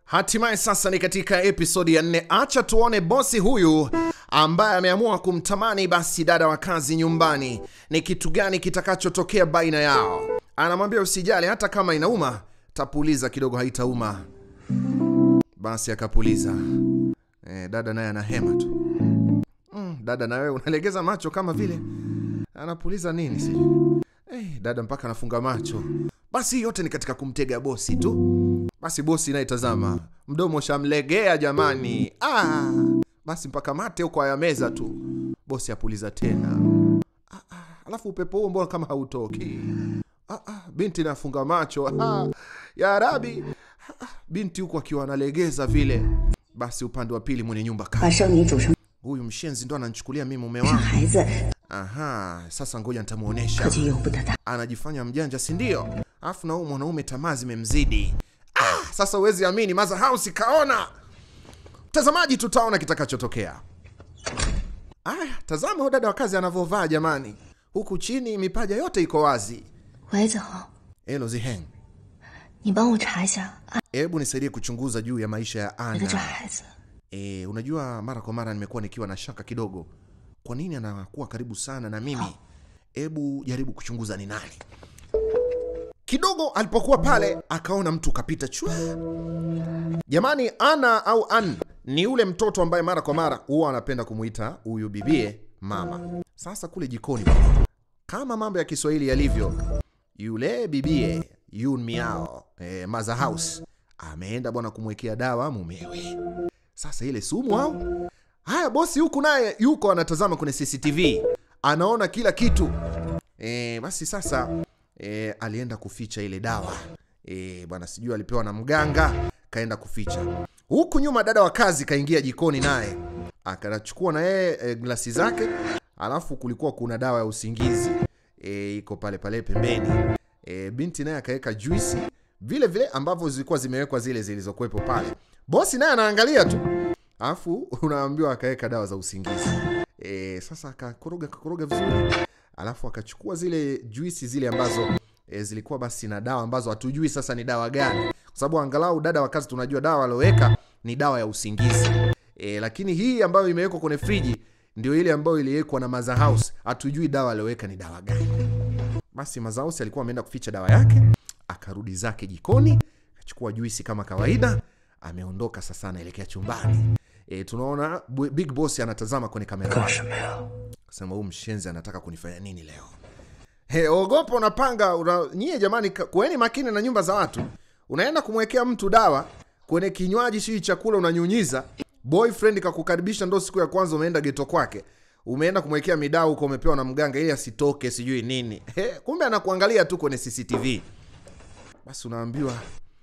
Hatimaye sasa ni katika episodi ya nne. Acha tuone bosi huyu ambaye ameamua kumtamani basi dada wa kazi nyumbani, ni kitu gani kitakachotokea baina yao. Anamwambia usijali, hata kama inauma tapuliza kidogo, haitauma. Basi akapuliza. E, dada naye anahema tu. Mm, dada na wewe unalegeza macho kama vile anapuliza nini sijui. Eh, dada mpaka anafunga macho. Basi hii yote ni katika kumtega bosi tu. Basi bosi naye tazama, mdomo shamlegea jamani. Ah, basi mpaka mate huko ayameza tu. Bosi apuliza tena. Ah, ah, alafu upepo huo mbona kama hautoki? Ah, ah, binti nafunga macho. Ah, ya Arabi. Ah, ah, binti huko akiwa analegeza vile. Basi upande wa pili mwenye nyumba 把 kama 生米煮成 huyu mshenzi ndo ananichukulia mimi mume 生 wangu. 孩子， Aha, sasa ngoja 可 nitamuonesha. 就由不得他。 Anajifanya mjanja, si ndio? Alafu na huyu mwanaume tamaa zimemzidi. Ah, sasa huwezi amini, Maza House kaona. Mtazamaji, tutaona kitakachotokea. Aya, tazama huyu dada wa kazi anavyovaa jamani, huku chini mipaja yote iko wazi. 喂，子豪， Elo Ziheng, 你帮我查一下安 hebu nisaidie kuchunguza juu ya maisha ya 排的这 Ana. 孩子， E, unajua mara kwa mara nimekuwa nikiwa na shaka kidogo, kwa nini anakuwa karibu sana na mimi? Hebu jaribu kuchunguza ni nani. Kidogo alipokuwa pale akaona mtu kapita chwa. Jamani, Ana au An ni yule mtoto ambaye mara kwa mara huwa anapenda kumuita huyu bibie mama. Sasa kule jikoni bwana, kama mambo ya Kiswahili yalivyo, yule bibie Yun Miao eh, Maza House ameenda bwana kumwekea dawa mumewe. Sasa ile sumu au? Haya, bosi huku naye yuko anatazama kwenye CCTV, anaona kila kitu. E, basi sasa e, alienda kuficha ile dawa e, bwana, sijui alipewa na mganga, kaenda kuficha. Huku nyuma dada wa kazi kaingia jikoni, naye akachukua na yeye e, glasi zake, alafu kulikuwa kuna dawa ya usingizi e, iko pale pale pembeni. E, binti naye akaweka juisi vile vile ambavyo zilikuwa zimewekwa zile zilizokuwepo pale. Bosi naye anaangalia tu, alafu unaambiwa akaweka dawa za usingizi. E, sasa akakoroga akakoroga vizuri, alafu akachukua zile juisi zile ambazo e, zilikuwa basi na dawa ambazo hatujui sasa ni dawa gani, kwa sababu angalau dada wa kazi tunajua dawa alioweka ni dawa ya usingizi e, lakini hii ambayo imewekwa kwenye friji ndio ile ambayo iliwekwa na Maza House, hatujui dawa alioweka ni dawa gani. Basi Mazausi alikuwa ameenda kuficha dawa yake, akarudi zake jikoni, akachukua juisi kama kawaida, ameondoka sasa, anaelekea chumbani. E, tunaona bu- Big Boss anatazama kwenye kamera yake. 什么呀？ Sema huyu mshenzi anataka kunifanya nini leo? He, ogopa unapanga una, nyie jamani, ka- kuweni makini na nyumba za watu. Unaenda kumwekea mtu dawa kwenye kinywaji, sijui chakula unanyunyiza. Boyfriend kakukaribisha, ndo siku ya kwanza umeenda geto kwake, umeenda kumwekea midao huko, umepewa na mganga ili asitoke, sijui nini. He, kumbe anakuangalia tu kwenye CCTV. Basi unaambiwa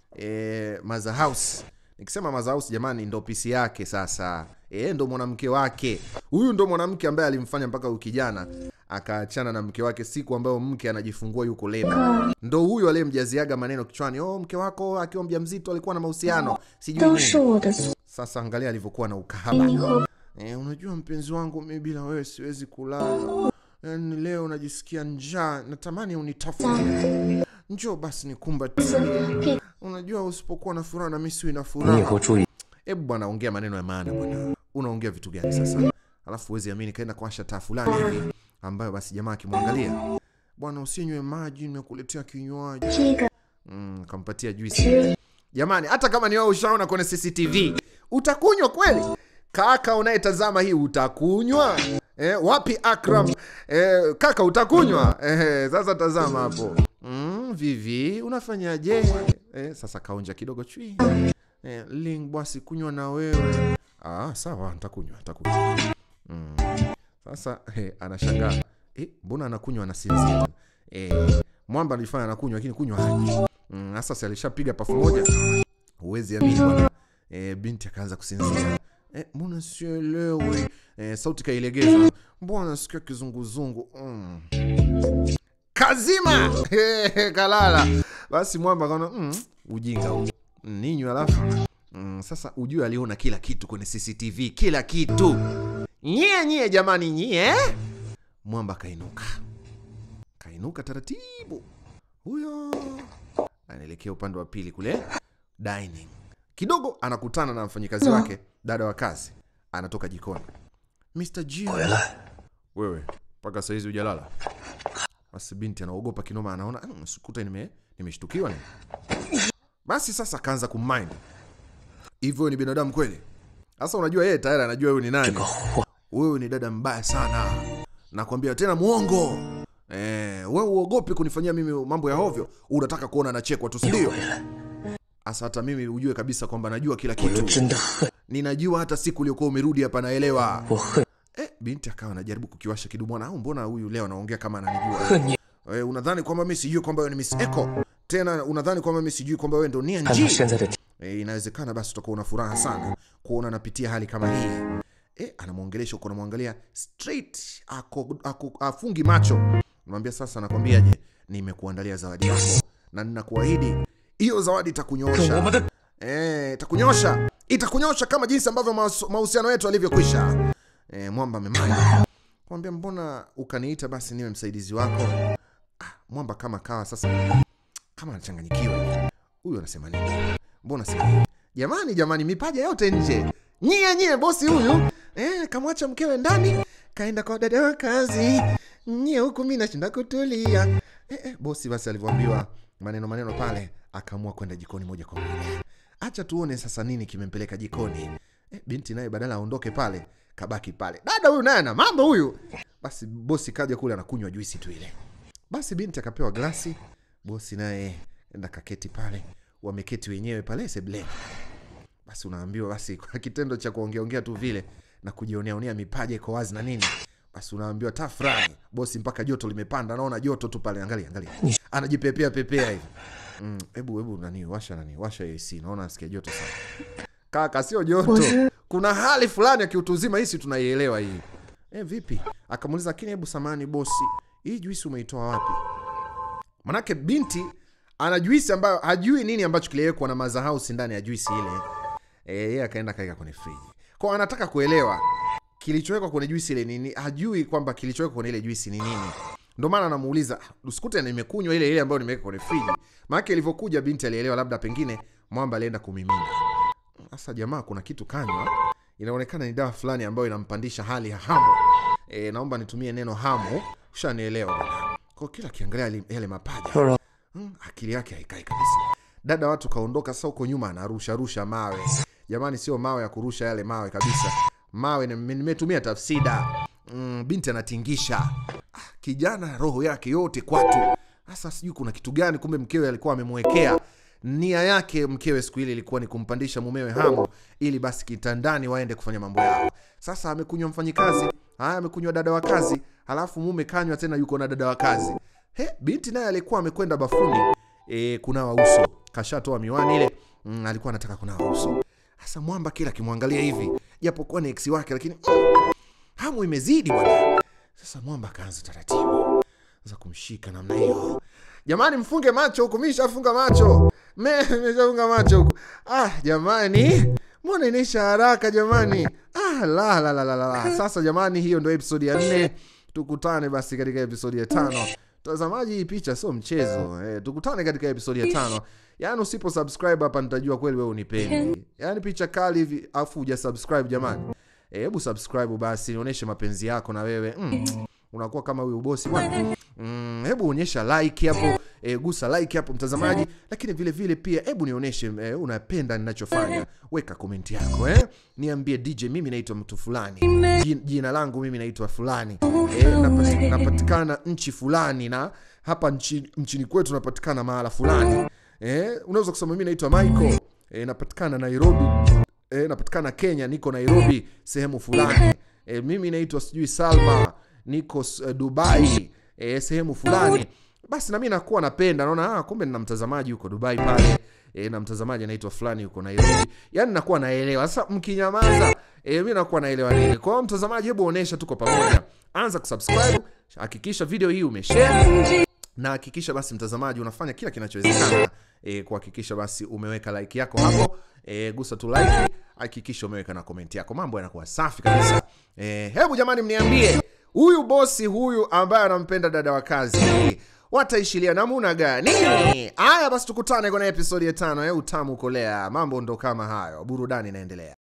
e, Maza House. Nikisema Maza House jamani, ndo pisi yake sasa. E, ndo mwanamke wake huyu, ndo mwanamke ambaye alimfanya mpaka huyu kijana akaachana na mke wake siku ambayo mke anajifungua yuko leba. Ndo huyu aliyemjaziaga maneno kichwani, oh, mke wako akiwa mjamzito alikuwa na mahusiano sijui 都 nini. 是我的错。 Sasa angalia alivyokuwa na ukahaba. E, unajua mpenzi wangu, mi bila wewe siwezi kulala. Yaani leo najisikia njaa, natamani unitafune. Njoo basi nikumbatie. Unajua usipokuwa na furaha na mimi siwi na 你以 furaha. 后注意。 Hebu bwana, ongea maneno ya maana bwana. Unaongea vitu gani sasa? Alafu huwezi amini, kaenda kuwasha taa fulani hivi ambayo basi jamaa akimwangalia, bwana, usinywe maji, nimekuletea kinywaji. 这个 Mm, kampatia juisi. Jamani, hata kama ni wewe ushaona kwenye CCTV, utakunywa kweli? Kaka unayetazama hii utakunywa? Eh, wapi Akram? Eh, kaka utakunywa? Eh, sasa tazama hapo. Mm, Vivi, unafanyaje? Eh, sasa kaonja kidogo chui. Eh, Ling basi kunywa na wewe. Ah, sawa, nitakunywa, nitakunywa. Mm. Sasa eh, anashangaa. Eh, mbona anakunywa anasinzia? Eh, mwamba alifanya anakunywa lakini kunywa haji. Mm, sasa si alishapiga pafu moja. Huwezi amini bwana. E, binti akaanza kusinzia. E, mbona sielewi? E, sauti kailegeza. Mbona nasikia kizunguzungu? Mm. Kazima! He, kalala. Basi mwamba akaona mm, ujinga huu. Ninywe alafu. Mm, sasa ujue aliona kila kitu kwenye CCTV, kila kitu. Nyie nyie jamani nyie. Mwamba kainuka. Kainuka taratibu. Huyo anaelekea upande wa pili kule dining Kidogo anakutana na mfanyikazi wake, dada wa kazi, anatoka jikoni. Mr. Jio, 回来， wewe mpaka saizi hujalala? Basi binti anaogopa kinoma, anaona "Mm, sikuta nime nimeshtukiwa nini. Basi sasa akaanza kumind, hivyo ni binadamu kweli? Sasa unajua yeye tayari anajua wewe ni 这 nani. 个坏 Wewe ni dada mbaya sana, nakwambia tena muongo. Eh, wewe uogopi kunifanyia mimi mambo ya hovyo, unataka kuona nachekwa tu, si ndio? 回来， Asa hata mimi ujue kabisa kwamba najua kila 我又 kitu, 真的恨， ninajua hata siku uliokuwa umerudi hapa naelewa. 我恨 Eh, binti akawa anajaribu kukiwasha kidumu, au mbona huyu leo anaongea kama ananijua? 恨你， Eh, unadhani kwamba mimi sijui kwamba wewe ni Miss Echo? Tena unadhani kwamba mimi sijui kwamba wewe ndo Nia 看到 Nji? 现在的 E, inawezekana basi utakuwa una furaha sana kuona anapitia hali kama hii. E, anamwongelesha huko, anamwangalia straight, ako, ako, afungi macho. Namwambia sasa, nakwambiaje, nimekuandalia zawadi yako na ninakuahidi hiyo zawadi 跟我 itakunyosha 们的 e, itakunyosha itakunyosha kama jinsi ambavyo mahusu- mahusiano yetu yalivyokwisha. E, mwamba amemaya mwambia, mbona ukaniita basi niwe msaidizi wako? Ah, mwamba kama kawa sasa kama anachanganyikiwa hivi. Huyu anasema nini? Mbona sema hivi? Jamani, jamani, mipaja yote nje. Nyie nyie, bosi huyu eh, kamwacha mkewe ndani, kaenda kwa dada wa kazi. Nyie huku mimi nashinda kutulia. Eh, eh, bosi basi alivyoambiwa maneno maneno pale, akaamua kwenda jikoni moja kwa moja. Acha tuone sasa nini kimempeleka jikoni. Eh, binti naye badala aondoke pale, kabaki pale. Dada huyu naye ana mambo huyu. Basi bosi kaja kule anakunywa juisi tu ile. Basi binti akapewa glasi, bosi naye enda kaketi pale, wameketi wenyewe pale sebleni. Basi unaambiwa basi kwa kitendo cha kuongeaongea tu vile na kujioneaonea mipaja iko wazi na nini, basi unaambiwa tafurahi. Bosi mpaka joto limepanda, naona joto tu pale, angalia angalia, anajipepea pepea hivi. Mm, hebu hebu nani washa nani washa AC, naona nasikia joto sana. Kaka, sio joto, Bosi. kuna hali fulani ya kiutu uzima, hisi tunaielewa hii. Eh, vipi? Akamuuliza, lakini hebu samani bosi, hii juisi umeitoa wapi? Manake binti ana juisi ambayo hajui nini ambacho kiliwekwa na Maza House ndani ya juisi ile. Eh, yeye akaenda kaeka kwenye friji. Kwa anataka kuelewa kilichowekwa kwenye juisi ile nini, hajui kwamba kilichowekwa kwenye ile juisi ni nini. Ndio maana anamuuliza, usikute nimekunywa ile ile ambayo nimeweka kwenye friji. Maana ilivyokuja binti alielewa labda pengine mwamba alienda kumimina. Sasa jamaa, kuna kitu kanywa, inaonekana ni dawa fulani ambayo inampandisha hali ya hamu. E, naomba nitumie neno hamu, ushanielewa bwana. Kwa kila kiangalia yale- yale mapaja 说说 mm, akili yake haikai kabisa. Dada watu kaondoka, sasa huko nyuma anarusha rusha mawe. Jamani, sio mawe ya kurusha yale mawe kabisa, mawe nime- nimetumia tafsida. Mm, binti anatingisha ah, kijana roho yake yote kwatu. Sasa sijui kuna kitu gani, kumbe mkewe alikuwa amemwekea nia yake. Mkewe siku ile ilikuwa ni kumpandisha mumewe hamu, ili basi kitandani waende kufanya mambo yao. Sasa amekunywa mfanyikazi, haya amekunywa dada wa kazi, halafu mume kanywa tena, yuko na dada wa kazi. He, binti naye alikuwa amekwenda bafuni e, kunawa uso, kashatoa miwani ile mm, alikuwa anataka kunawa uso. Sasa mwamba kila akimwangalia hivi, japokuwa ni eksi wake, lakini mm, hamu imezidi bwana. Sasa mwamba akaanza taratibu za kumshika namna hiyo. Jamani, mfunge macho huku, mimi nishafunga macho, me nimeshafunga macho huku. Ah jamani, mbona inaisha haraka jamani? Ah, la, la, la, la, la. Sasa jamani, hiyo ndio episodi ya nne. Tukutane basi katika episodi ya tano. Mtazamaji, hii picha sio mchezo eh, tukutane katika episodi ya tano. Yaani usipo subscribe hapa nitajua kweli wewe unipendi. Yaani picha kali hivi afu huja subscribe jamani. Eh, Hebu subscribe basi nionyeshe mapenzi yako na wewe. Mm, unakuwa kama huyu bosi bwana. Mm, hebu onyesha like hapo, e, gusa like hapo mtazamaji, lakini vile vile pia hebu nionyeshe e, unapenda ninachofanya. Weka komenti yako eh, niambie DJ, mimi naitwa mtu fulani, Jin- jina langu mimi naitwa fulani e, napati, napatikana nchi fulani na hapa nchi, nchini kwetu napatikana mahala fulani e, unaweza kusema mimi naitwa Michael e, napatikana Nairobi e, napatikana Kenya, niko Nairobi sehemu fulani e, mimi naitwa sijui Salma niko uh, Dubai e, sehemu fulani. Basi nami nakuwa napenda, naona ah, kumbe nina mtazamaji huko Dubai pale e, na mtazamaji anaitwa fulani huko Nairobi, yani nakuwa naelewa. Sasa mkinyamaza e, mi nakuwa naelewa nini. Kwa hiyo mtazamaji, hebu onesha tuko pamoja, anza kusubscribe, hakikisha video hii umeshare na hakikisha basi mtazamaji unafanya kila kinachowezekana e, kuhakikisha basi umeweka like yako hapo e, gusa tu like, hakikisha umeweka na komenti yako, mambo yanakuwa safi kabisa. E, hebu jamani, mniambie huyu bosi huyu ambaye anampenda dada wa kazi, wataishilia namuna gani? Haya basi, tukutane kwenye episodi ya tano ya utamu kolea. Mambo ndo kama hayo, burudani inaendelea.